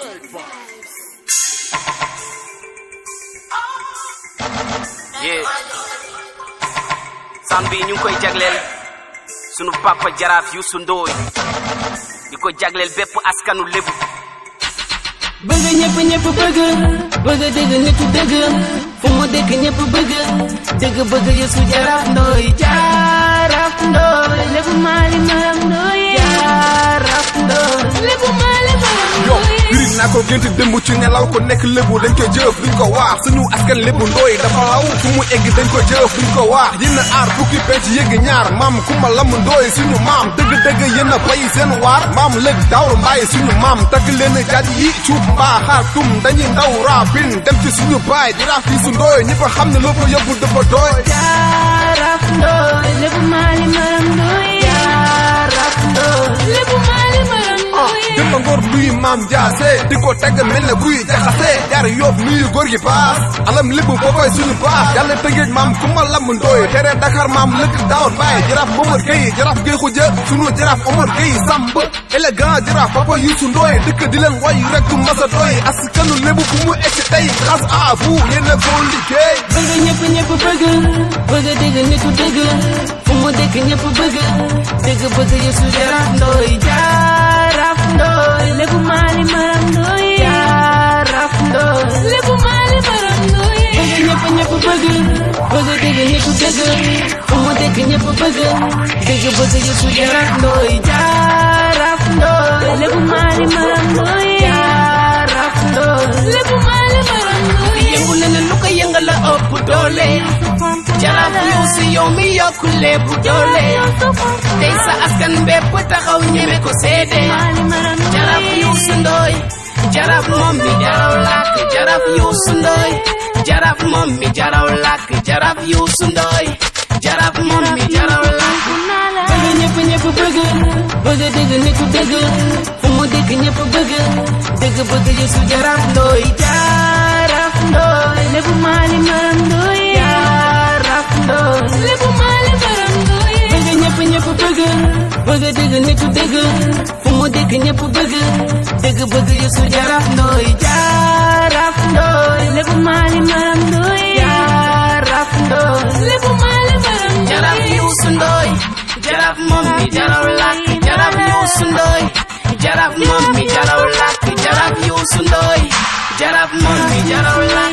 yeah san bi ñu ngi koy jagleel sunu papa jaraaf Youssou Ndoye di ko jagleel bépp askanu lébu bëgg ñëpp ñëpp bëgg bëgg dëgg nitu dëgg fu mu dëkk ñëpp bëgg dëgg bëgg Youssou Jaraaf Ndoye Jaraaf Ndoye lébu maali maram Ndoye Jaraaf Ndoye lébu maali maram yo Ndoye biri naa ko gént démb ci nelaw ko nekk lébu dañ ko jëf duñ ko waax suñu askan lébu ndooy dafa law fu mu egg dañ ko jëf duñ ko waax yéen a aar fukki penc yëgg ñaar maam kumba lam ndooy suñu maam dëgg-dëgg yéen a bay seen waar maam lëg daawru mbaay suñu maam tagg leen jaaj yi cuub mbaa xaar tum dañuy ndaw raabin dem ci suñu baay di raaf yi su ndooy ñëpp a xam ne loo ko yóbbu dafa dooy Jaraaf Ndoye lébu maali maram Ndoye Jaraaf Ndoye lébu maali maram Ndoye jëmba ngor luy maam jaase di ko tagg mel ne buy jaxase jaar yóob nuyu góor gi baas alam lépp boobay suñu baax yàlla tëngeej maam kumba lam ndooy tere Dakar maam lëkk daawar baay jaraaf Momar Gueye jaraaf Gueye xuja sunu jaraaf Omar Gueye Samb élégant jaraaf papa Youssou Ndoye dëkk di leen way rek du masa doy askanu lébu fu mu egg tey grâce à vous yéen a ko liggéey bëgg ñëpp ñëpp bëgg bëgg dëgg nitu dëgg fu mu dëkk ñëpp bëgg dëgg bëgg Youssou Jaraaf Ndoye Jaraaf Ndoye lébu maali maram Ndoye Jaraaf Ndoye lébu maali maram Ndoye bëgg ñëpp ñëpp bëgg bëgg dëgg nitu dëgg fu mu dëkk ñëpp bëgg dëgg bëgg Youssou Jaraaf Ndoye Jaraaf Ndoye lébu maali maram Ndoye Jaraaf Ndoye lébu maali maram Ndoye yëngu na ne lu ko yëngal la ëpp doole jaraaf Youssou yow mi yokku lépp doole tey sa askan bépp taxaw ñeme ko seede jaraaf Youssou Ndoye jaraaf moom mi jaraw làkk jaraaf Youssou Ndoye jaraaf moom mi jaraw làkk jaraaf Youssou Ndoye jaraaf moom mi jaraw làkk bëgg ñëpp ñëpp bëgg bëgg dëgg nitu dëgg fu mu dëkk ñëpp bëgg dëgg bëgg Youssou Jaraaf Ndoye Jaraaf Ndoye lébu maali maram Ndoye Jaraaf Ndoye lébu maali maram Ndoye bëgg ñëpp ñëpp bëgg bëgg dëgg nitu dëgg fu mu dëkk ñëpp bëgg dëgg bëgg Youssou Jaraaf Ndoye Jaraaf Ndoye lébu maali maram Ndoye Jaraaf Ndoye lébu maali maram Ndoye Jaraaf Youssou Ndoye jaraaf moom mi jaraw làkk jaraaf Youssou Ndoye jaraaf moom mi jaraw làkk jaraaf Youssou Ndoye jaraaf moom mi jaraw làkk